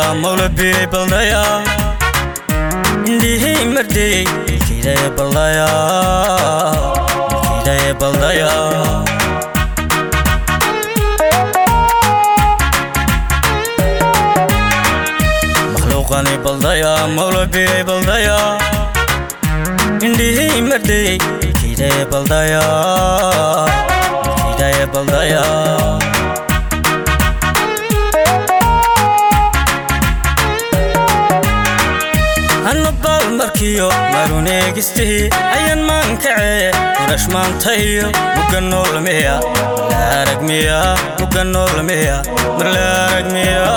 mawla biray baldaya indhihii mardayey ilkiidaya baldaya ilkiidaya baldaya makhluuqani baldaya mawla biray baldaya indhihii mardayey ilkiidaya baldaya ilkiidaya baldaya hannabaal markiyo maruneegistihi ayaan maankacee qurash maantayo mugga noolmiya marlaaragmiya mugga noolmiya marlaaragmiya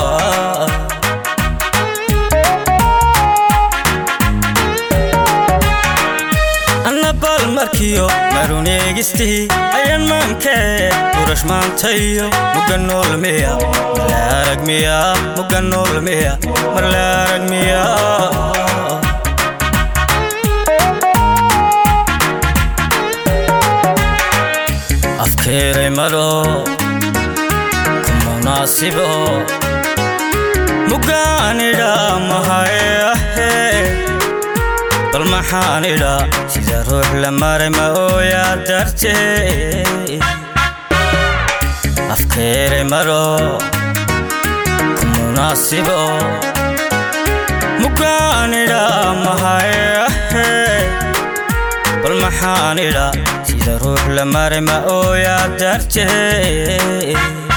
annabaal markiyo maruneegistihi ayaan maankacee qurash maantayo mugga noolmiya marlaaragmiya mugga noolmiya marlaaragmiya afkeeray malo ku munaasibo muggaanidha mahayahe bal maxaanidha sida ruux la maray ma ooyaa dartee afkeeray malo ku munaasibo muggaanidha mahayahe bal maxaanidha sida ruux la maray ma ooyaa dartee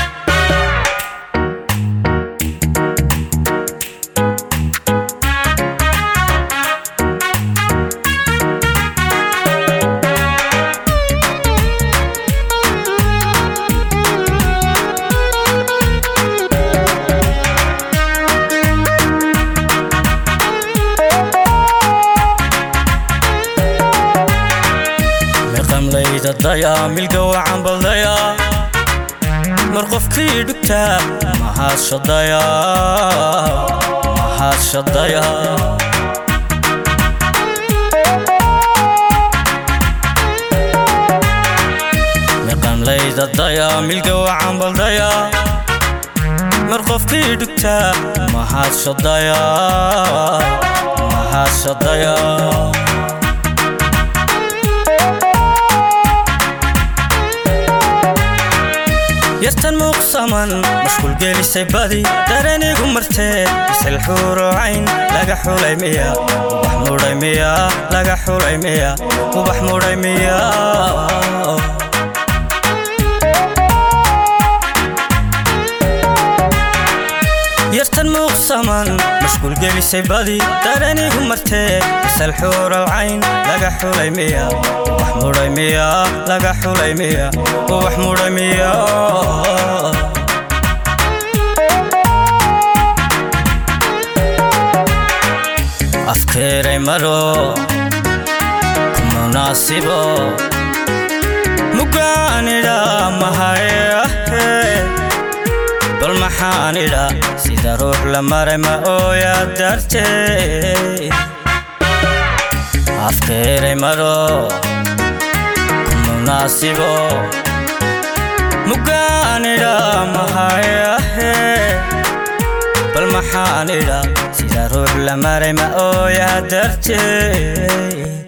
miqamlayda daya milga wacan baldaya mar qofkii dhugtaa mahadshadaya mahadshadaya miqamlayda daya milga wacan baldaya mar qofkii dhugtaa mahadshadaya mahadshadaya yartan muuqsaman mashquul gelisay badi daranigu martee isal xuurucayn laga xulay miya ubax mudhay miya laga xulay miya ubax mudhay miya yartan muuqsaman mashquul gelisay badi daranigu martee isal xuurucayn laga xulay miya ubax mudhay miya laga xulay miya ubax mudhay miya afkeeray maro ku munaasibo muggaanidha mahayahe bal maxaanidha sida ruux la maray ma ooyaa dartee afkeeray maro ku munaasibo muggaanidha mahayahe bal maxaanidha sida ruux la maray ma ooyaa dartee